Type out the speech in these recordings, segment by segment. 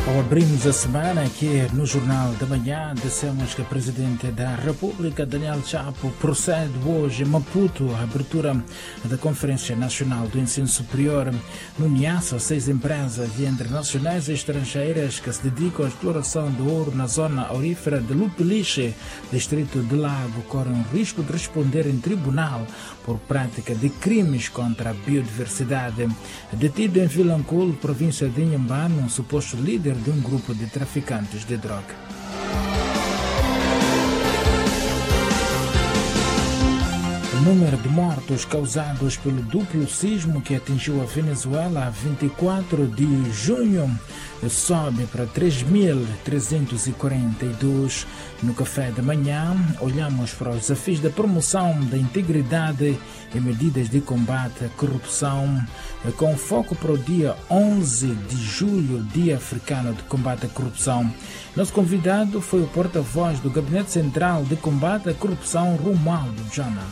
Ao abrirmos a semana aqui no Jornal da Manhã, dissemos que o Presidente da República, Daniel Chapo, procede hoje em Maputo à abertura da Conferência Nacional do Ensino Superior. No Niassa, seis empresas internacionais e estrangeiras que se dedicam à exploração do ouro na zona aurífera de Lupeliche, distrito de Lago, correm o risco de responder em tribunal por prática de crimes contra a biodiversidade. Detido em Vilanculo, província de Inhambane, um suposto líder de um grupo de traficantes de droga. O número de mortos causados pelo duplo sismo que atingiu a Venezuela a 24 de junho sobe para 3.342. No café da manhã, olhamos para os desafios da promoção da integridade e medidas de combate à corrupção, com foco para o dia 11 de julho, Dia Africano de Combate à Corrupção. Nosso convidado foi o porta-voz do Gabinete Central de Combate à Corrupção, Romualdo Jana.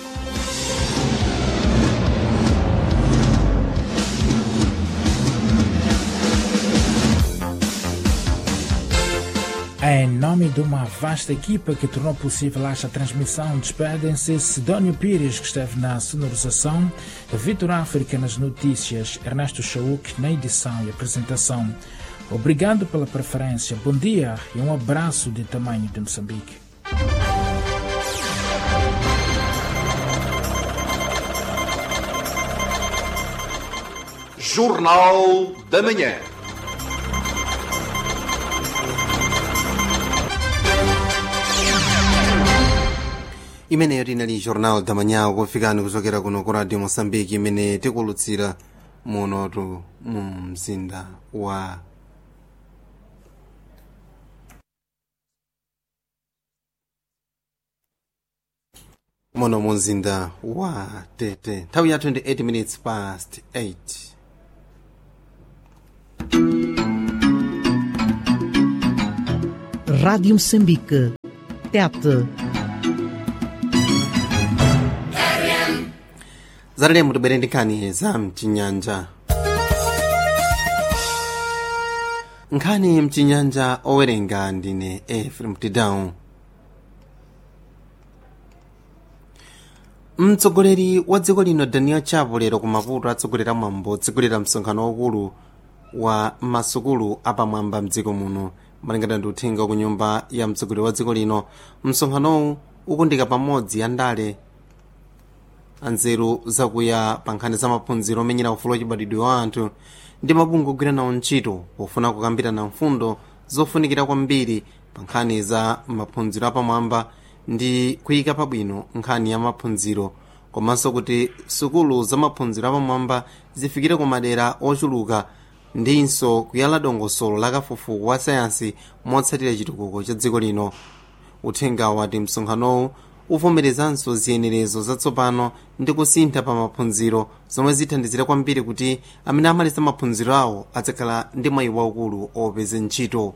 Em nome de uma vasta equipa que tornou possível esta transmissão, despedem-se Sidónio Pires, que esteve na sonorização, Vitor África nas notícias, Ernesto Chauk na edição e apresentação. Obrigado pela preferência, bom dia e um abraço de tamanho de Moçambique. Jornal da Manhã. imene linali jornal da manhã kufikani kuchokera kuno ku radio moçambique imene tikulutsira munotu mu mzinda wa muno mu mzinda wa tete nthawi ya 28 minutes past 8 Rádio Moçambique. Tete. zatalemu tibwere ndi nkhani za mchinyanja nkhani mchinyanja owerenga ndine efrem tidown mtsogoleri wa dziko lino daniel chapo lero ku maputo atsogolera mwambo otsegulira msonkhano waukulu wa masukulu apamwamba mdziko muno malingana ndi uthenga ku nyumba ya mtsogoleri wa dziko lino msonkhanowu ukundika pamodzi andale anzeru zakuya pa nkhani za maphunziro omenyera ufulu wachibadwidwe wa anthu ndi mabungwe ogwira nawo ntchito pofuna kukambirana mfundo zofunikira kwambiri pa nkhani za maphunziro apamwamba ndi kuyika pabwino nkhani ya maphunziro komanso kuti sukulu za maphunziro apamwamba zifikire ku madera ochuluka ndinso kuyala dongosolo la kafukufuku wa sayansi motsatira chitukuko cha dziko lino uthenga wati msonkhanowu uvomerezanso ziyenerezo zatsopano ndi kusintha pa maphunziro zomwe zithandizira kwambiri kuti amene amaliza maphunziro awo adzakhala ndi mwayi waukulu opeza ntchito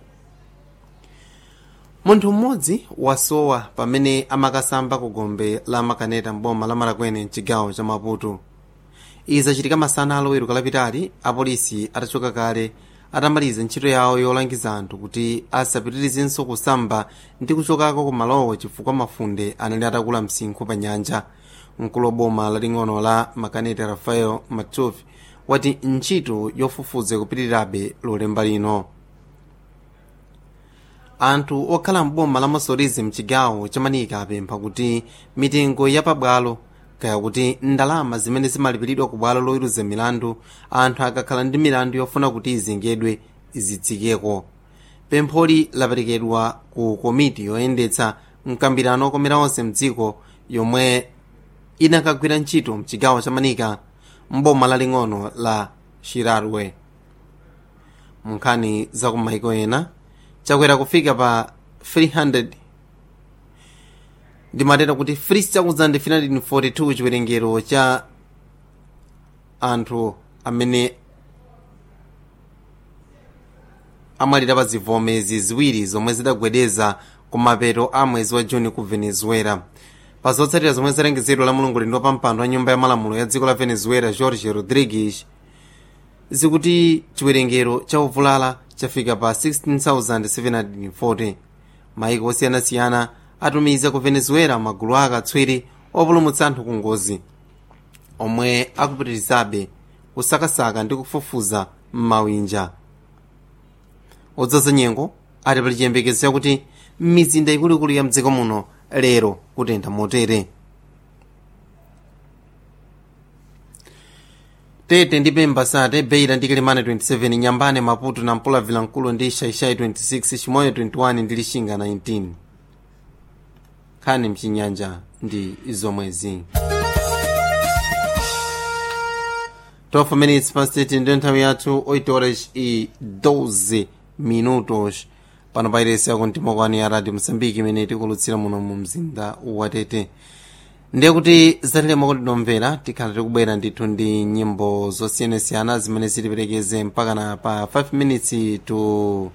munthu mmodzi wasowa pamene amakasamba ku gombe la makaneta mboma la marakwene mchigawo cha maputo izi zachitika masana aloweruka lapitali apolisi atachoka kale atamaliza ntchito yawo yolangiza anthu kuti asapitirizenso kusamba ndi kuchokako ku malowo chifukwa mafunde anali atakula msinkhu pa nyanja mkulu wa boma laling'ono la makaneta rafael matofi wati ntchito yofufuza kupitirirabe lolemba lino anthu okhala mboma la masorizi mchigawo chamanika apempha kuti mitengo yapabwalo kaya kuti ndalama zimene zimalipiridwa ku bwalo loweruza milandu anthu akakhala ndi milandu yofuna kuti izengedwe izitsikeko pempholi laperekedwa ku komiti yoyendetsa mkambirano okomera onse mdziko yomwe inakagwira ntchito mchigawo cha manika mboma laling'ono la shirarwe munkhani za kumaiko ena chakwera kufika pa 300 ndimatera kuti 3,342 chiwerengero cha anthu amene amwalira pa zivomezi ziwiri zomwe zidagwedeza ku mapeto a mwezi wa juni ku venezuela pa zotsatira zomwe zalengezedwa la mulungu lindo pa mpando wa nyumba ya malamulo ya dziko la venezuela jorge rodrigues zikuti chiwerengero cha ovulala chafika pa 16740 maiko osiyanasiyana atumiza ku venezuela magulu akatswiri opulumutsa anthu ku ngozi omwe akupitirizabe kusakasaka ndi kufufuza m'mawinja odzaza nyengo ati pali chiyembekezo chakuti mizinda ikuluikulu ya mdziko muno lero kutentha motere tete ndi pemba sate beira ndi kilimane 27 nyambane maputo na mpula vilankulu ndi shaishai 26 chimoyo 21 ndi lishinga 19 nkhani mchinyanja ndi zomwezi 12 minutes past 8 ndiyo nthawi yathu 8 horas e 12 minutos pano pairesi yako mtima kwani ya radio msambiki imene tikulutsira muno mu mzinda wa tete ndiye kuti zatilema kuti nomvera tikhala tikubwera ndithu ndi nyimbo zosiyanasiyana zimene zitiperekeze mpakana pa 5 minutes to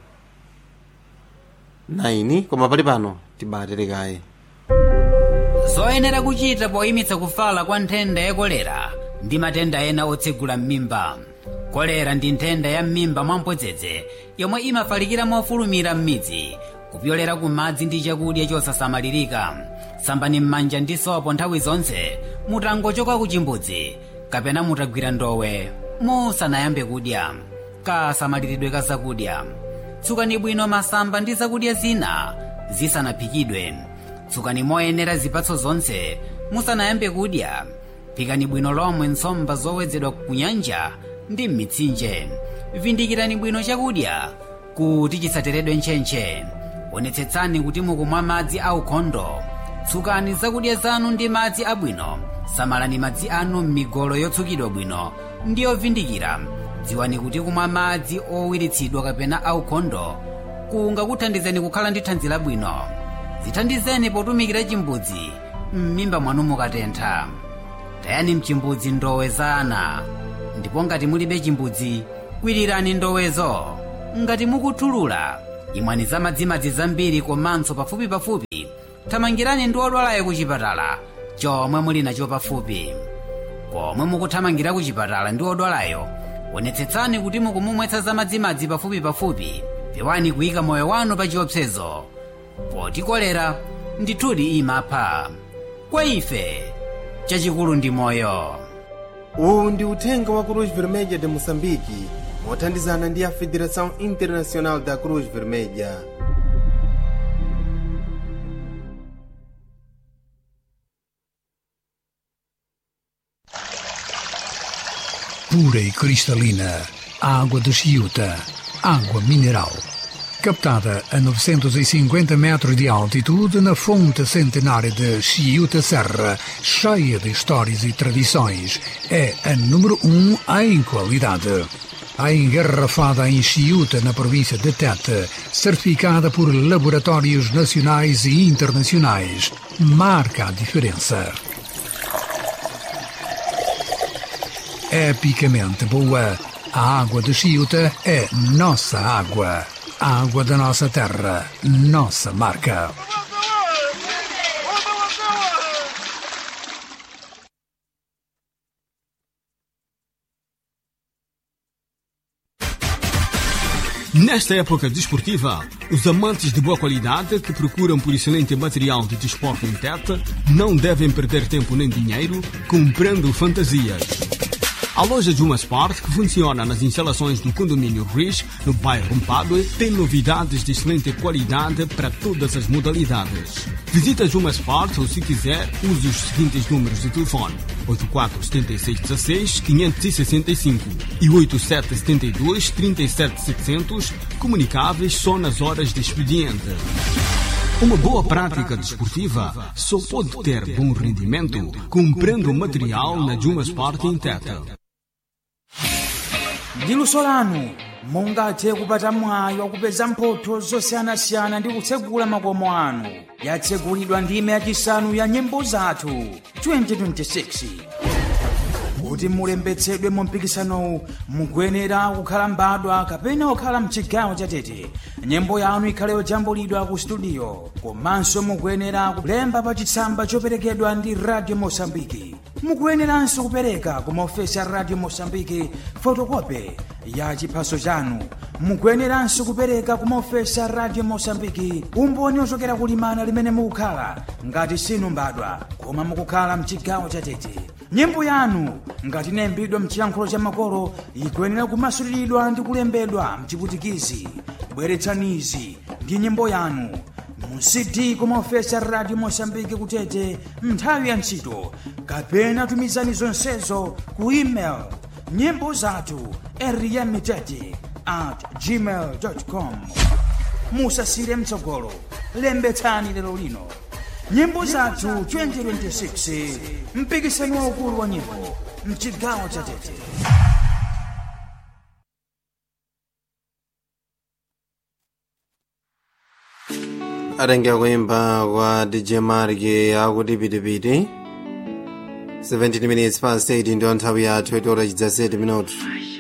9 koma pali pano tibaterekaye zoyenera kuchita poyimitsa kufala kwa nthenda ya kolera ndi matenda ena otsegula m'mimba kolera ndi nthenda ya m'mimba mwamphodzedze yomwe imafalikira mofulumira m'midzi kupyolera ku madzi ndi chakudya chosasamalirika sambani m'manja ndi sopo nthawi zonse mutangochoka ku chimbudzi kapena mutagwira ndowe musanayambe kudya kasamaliridwe ka zakudya tsukani bwino masamba ndi zakudya zina zisanaphikidwe tsukani moyenera zipatso zonse musanayambe kudya phikani bwino lomwe nsomba zowedzedwa ku nyanja ndi m'mitsinje vindikirani bwino chakudya kuti chisateredwe ntchentche onetsetsani kuti mukumwa madzi aukhondo tsukani zakudya zanu ndi madzi abwino samalani madzi anu m'migolo yotsukidwa bwino ndi yovindikira dziwani kuti kumwa madzi owiritsidwa kapena aukhondo kungakuthandizeni kukhala ndi thanzi labwino zithandizeni potumikira chimbudzi m'mimba mwanu mukatentha tayani mchimbudzi ndowe za ana ndipo ngati mulibe chimbudzi kwirirani ndowezo ngati mukuthulula imwani za madzimadzi zambiri komanso pafupipafupi thamangirani ndi odwalayo ku chipatala chomwe muli nacho pafupi pomwe mukuthamangira ku chipatala ndi odwalayo onetsetsani kuti mukumumwetsa za madzimadzi pafupipafupi pewani kuyika moyo wanu pa chiopsezo poti kolera ndithudi imapha kwa ife chachikulu ndi moyo uwu ndi uthenga wa cruz vermelha de moçambique mothandizana ndi a federação internacional da cruz vermelha pura e cristalina, água de Chiuta, água mineral. Captada a 950 metros de altitude na fonte centenária de Chiuta Serra, cheia de histórias e tradições, é a número um em qualidade. A engarrafada em Chiuta, na província de Tete, certificada por laboratórios nacionais e internacionais, marca a diferença. epicamente boa. A água de Chiuta é nossa água. A água da nossa terra, nossa marca. Nesta época desportiva, os amantes de boa qualidade que procuram por excelente material de desporto em Tete não devem perder tempo nem dinheiro comprando fantasias. A loja Juma Sport, que funciona nas instalações do condomínio Rich, no bairro Mpadue, tem novidades de excelente qualidade para todas as modalidades. Visita Juma Sport ou, se quiser, use os seguintes números de telefone: 847616-565 e 8772-37700, comunicáveis só nas horas de expediente. Uma boa prática desportiva só pode ter bom rendimento comprando material na Juma Sport em Tete. ndi luso lanu mungathe kupata mwayi wakupeza mphotho zosiyanasiyana ndi kutsegula makomo anu yatsegulidwa ndime yachisanu ya nyimbo zathu 2026 kuti mulembetsedwe mu mpikisanowu mukuyenera kukhala mbadwa kapena kukhala mchigawo chatete nyimbo yanu ikhale yojambulidwa ku studio komanso mukuyenera kulemba pa chitsamba choperekedwa ndi radio mosambiki mukuyeneranso kupereka ku maofesi a radio mosambiki fotokope ya chiphaso chanu mukuyeneranso kupereka kumaofesa radio mosambiki umboni ochokera kulimana limene mukukhala ngati sinu mbadwa koma mukukhala mchigawo chatete nyimbo yanu ngati inayimbidwa mchiyankhulo cha makolo ikuyenera kumasuliridwa ndi kulembedwa mchiputikizi bweretsanizi ndi nyimbo yanu mu cd kumaofesa radio mosambiki kutete nthawi ya ntchito kapena tumizani zonsezo ku email nyimbo zathu eriyamitete at gmail com musasire mtsogolo lembetsani lero lino nyimbo zathu 2026 mpikisano waukulu wa nyimbo mchigawo cha tete atengera kuimba kwa dj mark akuti pitipiti 17 minutes past 8 ndiyo nthawi yathu itiora chidzaseti minutu